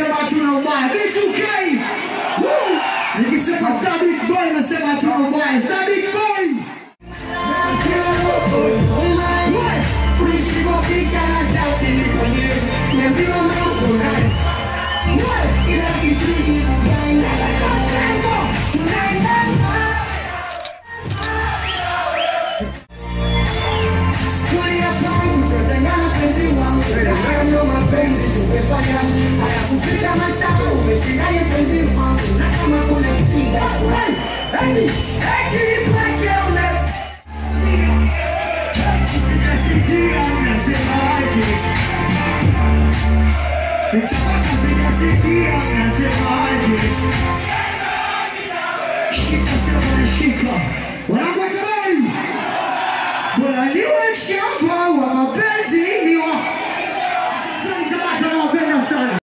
nasema hatuna ubaya. B2K. Woo! Nikisema Star Big Boy nasema hatuna ubaya. Star Big Boy. Sijasikia unasemaje. Mtaka sijasikia unasemaje. Shika sema shika. Wanakutamani. Bora niwe mshamba wa mapenzi ni wa. Tabata nawapenda sana.